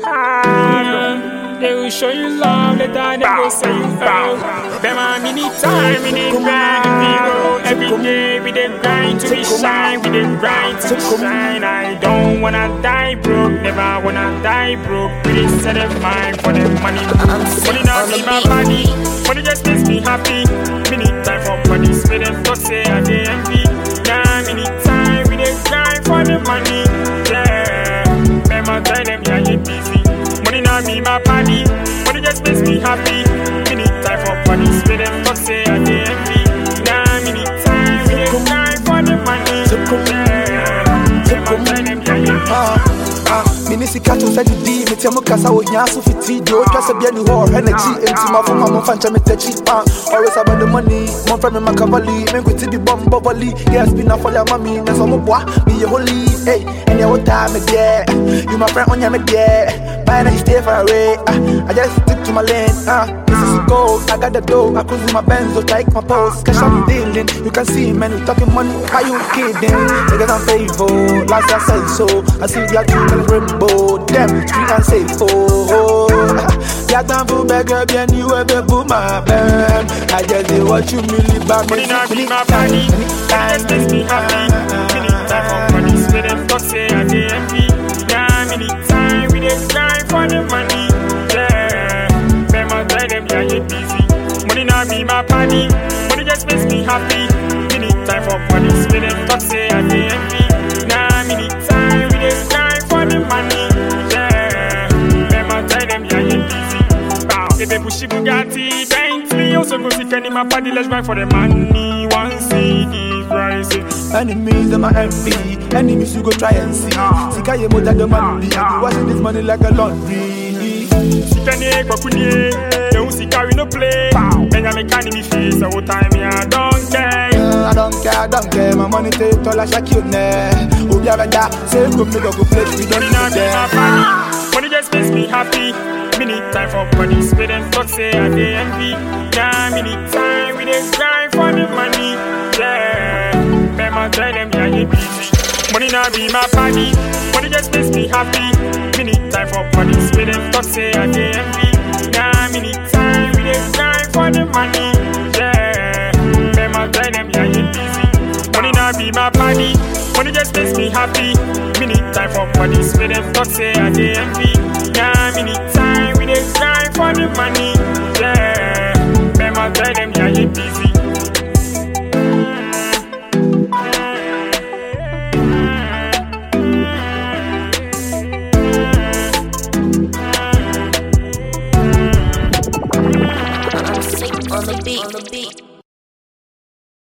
Ah, they will show you love, later they will say you fail. Them a mini time, mini grind, people. Every day we dey grind to be shine, we dey grind to be shine. I don't wanna die broke, never wanna die broke. We dey set a mind for the money. Money not be my body, money just makes me happy. Mini time for money, spend them to say I dey envy. Yeah, mini time we dey grind for the money. Yeah, remember tell them yeah you busy. Money not be my body, money just makes me happy. Mini time for money, spend them to say I dey envy. Yeah, mini time we dey grind for the money. Yeah, remember tell them yeah you busy. Ah, ah, mene sika to sɛ didi metia mu kasa wɔ hia so fiti deɛ ɔtwa sɛ bia ni hɔ ɔhwɛ n'akyi enti mafoma momfa nkyɛ metakyi ah, always about the money momfrɛ me makavali menkwiti bi bɔ mbɔ volley yes bi nafɔle ama me ne sɛ ɔmoboa meyɛ holy ei ɛneɛ wotaa me deɛ you my friend ɔnyɛ me deɛ Bye now you stay far away ah, I just stick to my lane ah, this is gold I got the dough I cruise in my Benz so take my pose cash I'm dealing you can see man we talking money how you kidding niggas I'm faithful last year I said so I see the two colors rainbow them street and safe oh yeah time for beggar bien you ever boom my band I just did what you really back Money not be my body, money just makes me happy. Many time for money, spend them talk say I dey envy. Yeah, many time we dey grind for the money. Yeah, remember tell them yeah you busy. Money not be my body, money just makes me happy. Many time for money, spend them talk say I dey envy. Yeah, many time we dey grind for the money. Yeah, remember tell them yeah you busy. Bow, if they push Bugatti, Bentley, also go see Kenny my body, let's grind for the money. One CD rising. Enemies are my envy. Enemies you go try and see. Sika ye mo the money. I be washing this money like a laundry. Sikane kwakunye, don't see carry no play. Benjamin can me face, all time me I don't care. Uh, I don't care, I don't care. My money take all I shake you ne. Obi abeda, say go me go go play. We don't Money not need be my them. body, money just makes me happy. Many time for money, spend and talk say I dey envy. Yeah, many time we dey grind for the money. Yeah, remember tell them yeah you busy. Money not be my body, money just makes me happy. Many time for money, spend and talk say I dey envy. Yeah, many time we dey grind for the money. Yeah, remember tell them yeah you busy. Money not be my body, money just makes me happy. Many time for money, spend and talk say I dey envy. Yeah, many time we dey grind for the money. Yeah, remember tell them yeah you busy. I'm sick on the beat. On the beat.